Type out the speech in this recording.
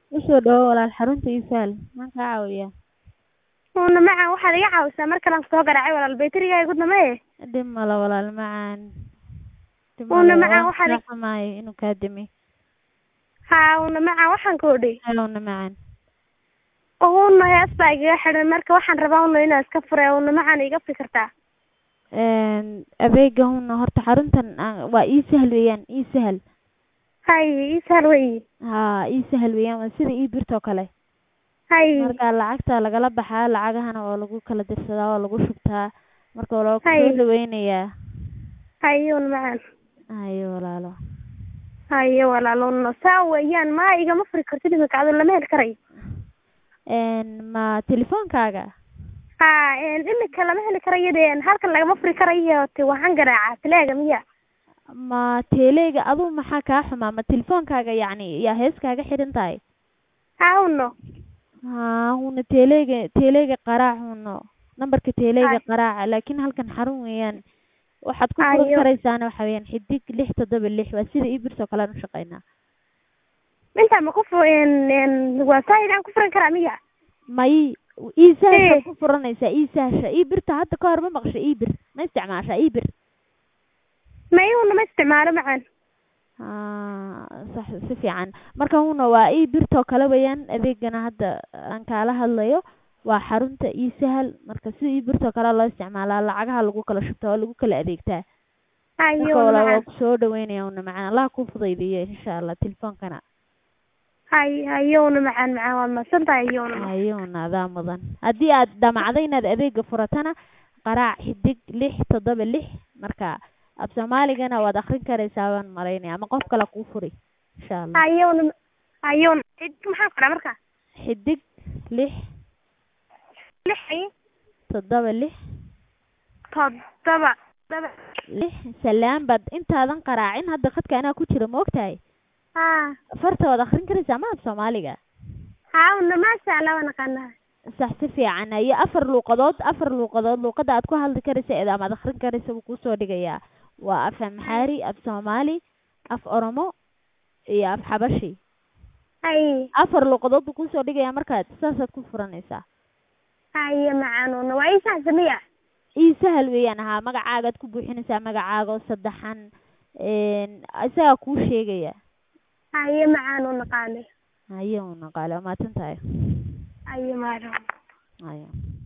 usoo dhawo walaal xarunta iisaal maxaan kaa caawiyaa uuna macaan waxaad iga caawisaa mar kalaan soo garaacay walaal bayteriga igu damaye dhib male walaal macaan dhib Uuna male macaan waan waxaad kaa xumahay inuu kaa dami haa uuna macaan waxaan koodhay helowna macaan uuna hees baa igaga xidhan marka waxaan rabaa una inaan iska fure uuna macaan iga fikirtaa Een, adeega huna horta xaruntan aan- waa ii sahal weeyaan ii sahal hay ii sahal weyi haa ii sahal weeyaan waa sida ii birtoo kale hay marka lacagta lagala baxaa lacagahana waa lagu kala dirsadaa waa lagu shubtaa marka waa lagu Hay. soo dhaweynayaa hay uuna macaan hayo walaalo haye walaal uuna saa weeyaan ma igama furi kartid imika adu lama heli karayo Een, ma telefoonkaaga haa imika lama heli karayo de halkan lagama furi karayo te waxaan garaacaa teleega miya ma teeleyga aduu maxaa kaa xumaa ma telefoonkaaga yacni yaa hees kaaga xidhan tahay haa uno haa huna teeleyga teeleyga qaraac huno nambarka teeleyga Hay. qaraaca laakiin halkan xarun weeyaan waxaad ku Hayo. furan karaysaana waxa weeyaan xidig lix toddoba lix waa sida ii birtoo kale aan u shaqeynaa intaa ma ku fu waa saahid aan ku furan karaa miya may ii sahasha Ee. ku furanaysaa ii sahasha ii birta hadda ka hor ma maqasha ii bir ma isticmaashaa ii bir may una ma isticmaalo macaan haa sax si fiican marka huna waa ii birtoo kale weeyaan adeegana hadda aan kaala hadlayo waa xarunta ii sahal marka sida ii birtoo kale loo isticmaalaa lacagaha lagu kala shubtaa oo lagu kala adeegtaa haye marka una walaal waa macaan kusoo dhaweynaya una macaan allah kuu fudaydiyo insha allah telefoonkana haye haye una macaan macaan waad mahadsan tahay haye una macaan ayuuna adaa mudan haddii aad damacdo inaad adeega furatana qaraac xidig lix toddoba lix marka af soomaaligana waad akrin karaysaa baan malaynaya ama qof kale kuu furi insha allah haye una haye una cid maxaan qoraa marka xidig lix lix haye toddoba lix toddoba todoba lix salaan baad intaadan qaraacin hadda khadka anaa ku jira ma ogtahay haa farta waad akrin karaysaa ma af soomaaliga haa una maasha allah waa naqaanaa sax si fiican iyo afar luuqadood afar luuqadood luuqada aad ku hadli karaysa ee ama aad akrin karaysa buu kuusoo dhigayaa waa af amxaari af soomaali af oromo iyo af xabashi haye afar luuqadood buu kuusoo dhigayaa markaad saasaad ku furanaysaa haye macaan una waa ii sahal miya ii sahal weeyaan ahaa magacaagaad ku buuxinaysaa magacaaga oo saddexan een, isagaa kuu sheegaya haye macaan una qaale haye una qaale waa mahadsan tahay haye macaan haye